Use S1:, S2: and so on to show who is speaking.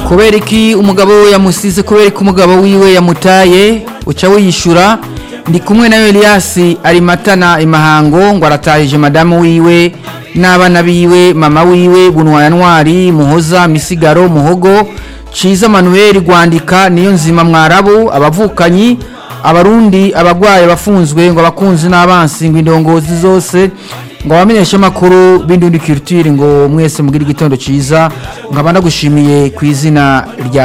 S1: kubera iki umugabo we yamusize kubera ko umugabo wiwe yamutaye uca wiyishura ndi kumwe na Elias ari matana imahango ngo aratahije madamu wiwe n'abana biwe mama wiwe bunwaya ntwari muhoza misigaro muhogo ciza manuel rwandika niyo nzima mwarabu abavukanyi abarundi abagwayi abafunzwe ngo abakunzi n'abansi ngo indongozi zose ngo abamenyeshe amakuru b'indundi culture ngo mwese mugire igitondo ciza nkaba ndagushimiye ku izina rya